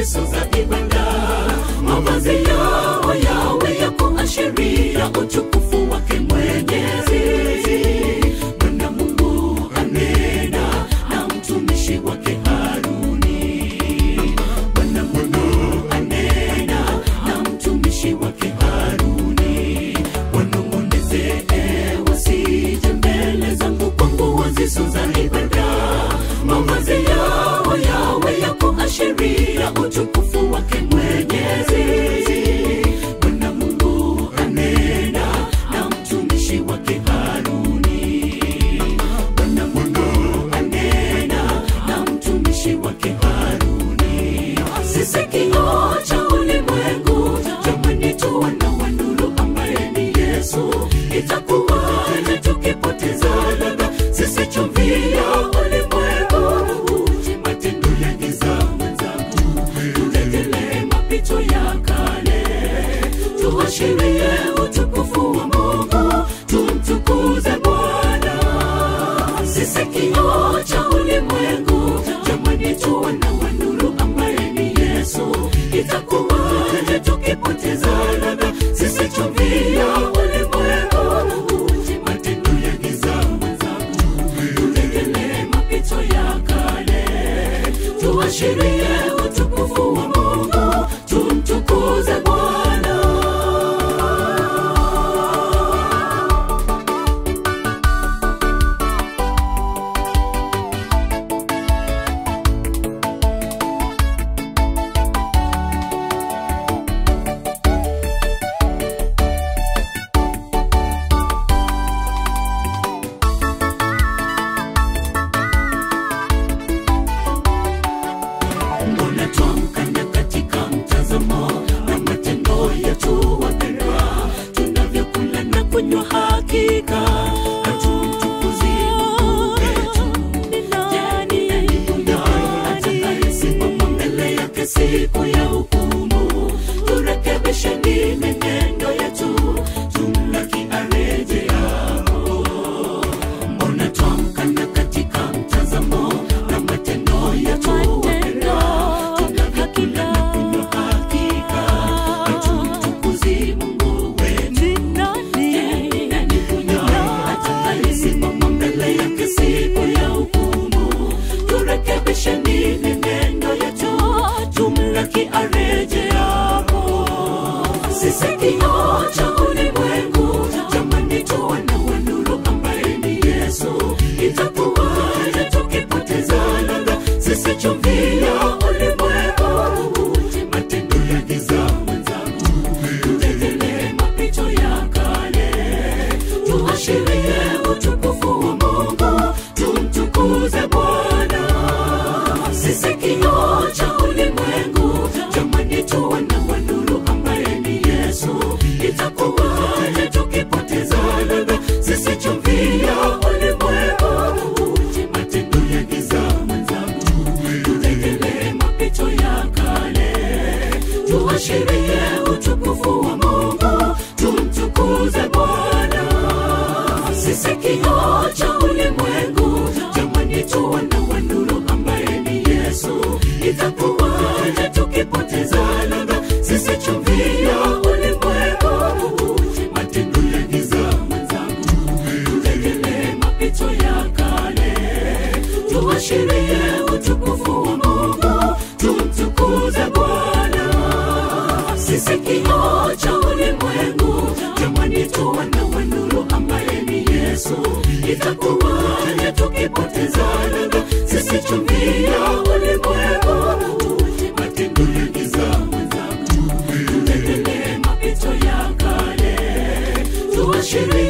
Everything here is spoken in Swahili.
ziso za ibada mavazi yao yawe ya kuashiria utukufu wake mwenyezi bwana mungu anena na mtumishi wake haruni bwana mungu anena na mtumishi wake haruni wanong'oneze wasije mbele zangu kwa nguo ziso za ibada mavazi yao yawe ya kuashiria utukufu wake mwenyezi bwana mungu anena na mtumishi wake haruni bwana mungu anena na mtumishi wake haruni sisi kioo cha ulimwengu jamani tuwana wa nuru ambaye ni yesu itakuwaje tukipoteza ladha sisi chumvi ya ulimwengu matendo ya giza mwenzangu turejelee mapito ya kale tuashirie utukufu wa mungu tumtukuze bwana sisi kioo cha ulimwengu jamani tuwana wa nuru ambaye ni yesu itakuwaje tukipoteza ladha sisi chumvi ya ulimwengu matendo ya giza mwenzangu turejelee mapito ya kale tuashirie utukufu wa mungu tumtukuze bwana mbona twamkana katika mtazamo na matendo yetu wapendwa tunavyokula na kunywa hakika hatumtukuzi Mungu wetu Je, ni nani huyo atakayesimama mbele yake siku ya hukumu turekebisheni menendo yetu tumlaki arejeapo mbona twamkana katika mtazamo na matendo yetu wapendwa tunavyokula na kunywa hakika hatumtukuzi mungu wetu Je, ni nani huyo atakayesimama mbele yake siku ya hukumu turekebisheni menendo yetu tumlaki arejeapo sisi kioo cha ulimwengu jamani tuwana wa nuru ambaye ni yesu itakuwaje tukipoteza ladha sisi chumvi ya ulimwengu matendo ya giza mwenzangu turejelee mapito ya kale tuashirie utukufu wa mungu tumtukuze bwana sisi kioo cha ulimwengu jamani tuwana wa nuru ambaye ni yesu itakuwaje tukipoteza ladha sisi chumvi ya ulimwengu matendo ya giza mwenzangu turejelee mapito ya kale tuashirie utukufu wa mungu tumtukuze bwana sisi kioo cha ulimwengu jamani tuwana wa nuru ambaye ni yesu itakuwaje tukipoteza ladha sisi chumvi ya ulimwengu matendo ya giza mwenzangu turejelee mapito ya kale tuashirie utukufu wa mungu tumtukuze bwana sisi kioo cha ulimwengu jamani tuwana wa nuru ambaye ni yesu itakuwaje tukipoteza ladha sisi chumvi ya ulimwengu matendo ya giza mwenzangu turejelee mapito ya kale tuashirie